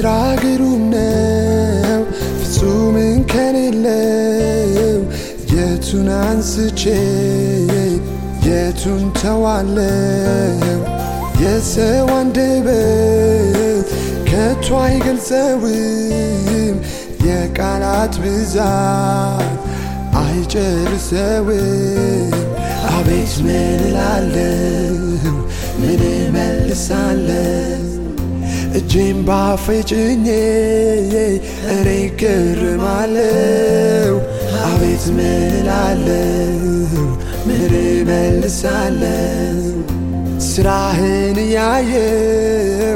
ስራ ግሩም ነው ፍጹም እንከን የለው የቱን አንስቼ የቱን ተዋለው የሰው አንደበት ከቶ አይገልጸውም የቃላት ብዛት አይጨርሰውም አቤት ምን እላለሁ ምን እመልሳለሁ እጄም ባፌ ጭኜ እኔ ገርማለሁ አቤት ምን እላለሁ ምን እመልሳለሁ ስራህን እያየው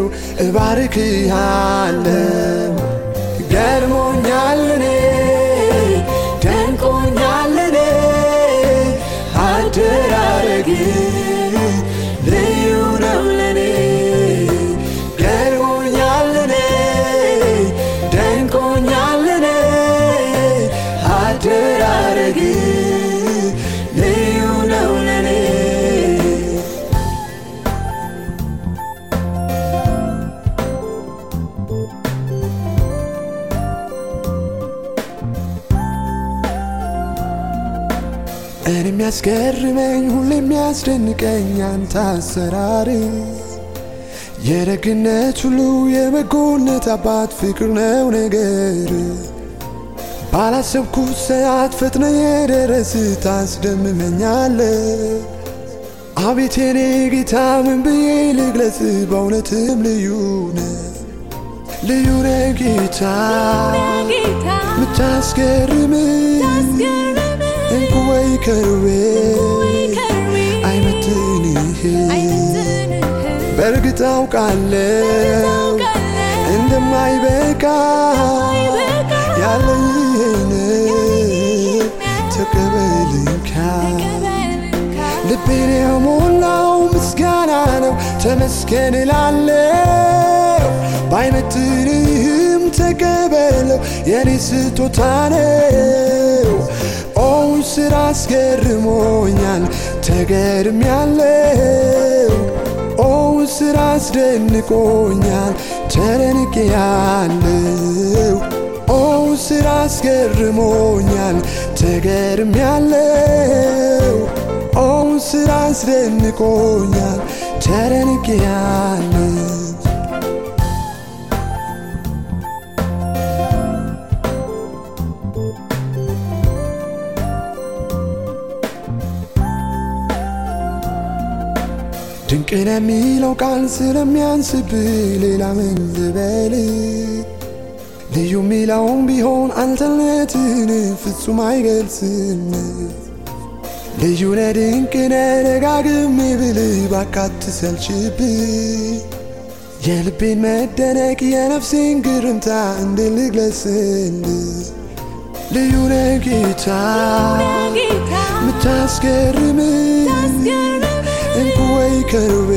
እባርክሃለሁ ገርሞኛል እኔ ደንቆኛል እኔ አደራረግ ልዩ ነው ለኔ ገርሞኛል እኔ ደንቆኛል እኔ አደራረግ ልዩ ነው ለኔ እኔ የሚያስገርመኝ ሁሌ የሚያስደንቀኝ አንተ አሰራር የደግነት ሁሉ የበጎነት አባት ፍቅር ነው ነገር ባላሰብኩት ሰዓት ፈጥነ የደረስ ታስደምመኛለ አቤት የኔ ጌታ ምን ብዬ ልግለጽ በእውነትም ልዩ ነ ልዩ ነ ጌታ ምታስገርም እንቁ ወይ ከርቤ አይመትንህ በእርግጥ አውቃለው እንደማይበቃ ያለይህን ተቀበልንካ ልቤን የሞላው ምስጋና ነው ተመስገን እላለው ባይመትንህም ተቀበለው የኔ ስጦታ ነው ኦ ስራ አስገርሞኛል ተገርም ያለው ኦ ስራ አስደንቆኛል ተደንቅ ያለው ኦ ስራ አስገርሞኛል ተገርም ያለው ኦ ስራ አስደንቆኛል ተደንቅ ያለው ድንቅን የሚለው ቃል ስለሚያንስብህ ሌላ ምን ልበል? ልዩ ሚለውም ቢሆን አንተነትን ፍጹም አይገልጽም። ልዩ ነህ ድንቅ ነህ ደጋግሜ ብልህ ባካት ሰልችብህ የልቤን መደነቅ የነፍሴን ግርምታ እንዴት ልግለጽልህ? ልዩ ነህ ጌታ ምታስገርም እንቁ ወይ ከርቤ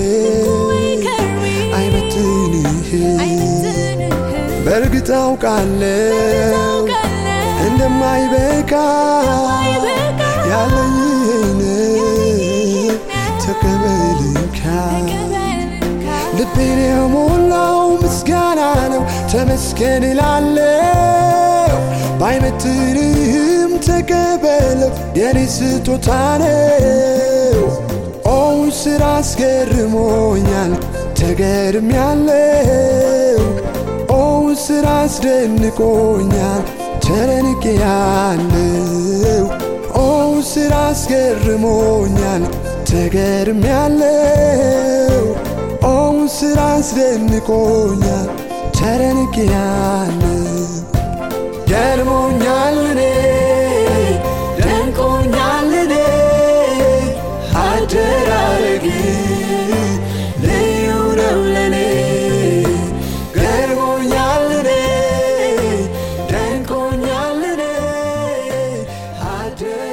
አይመትንህ በእርግጥ አውቃለው እንደማይበቃ ያለይህን ተቀበልንካ ልቤን የሞላው ምስጋና ነው ተመስገን እላለው ባይመትንህም ተቀበለው የኔ ስጦታ ነው ኦ ስራ አስገርሞኛል ተገርም ያለው ኦ ስራ አስደንቆኛል ተደንቅ ያለው ኦ ስራ አስገርሞኛል ተገርም ያለው ኦ ስራ አስደንቆኛል ተደንቅ ያለው ገርሞኛል እኔ ደንቆኛል እኔ አደራረግ ልዩ ነው ለኔ ገርሞኛል እኔ ደንቆኛል እኔ አደራረግ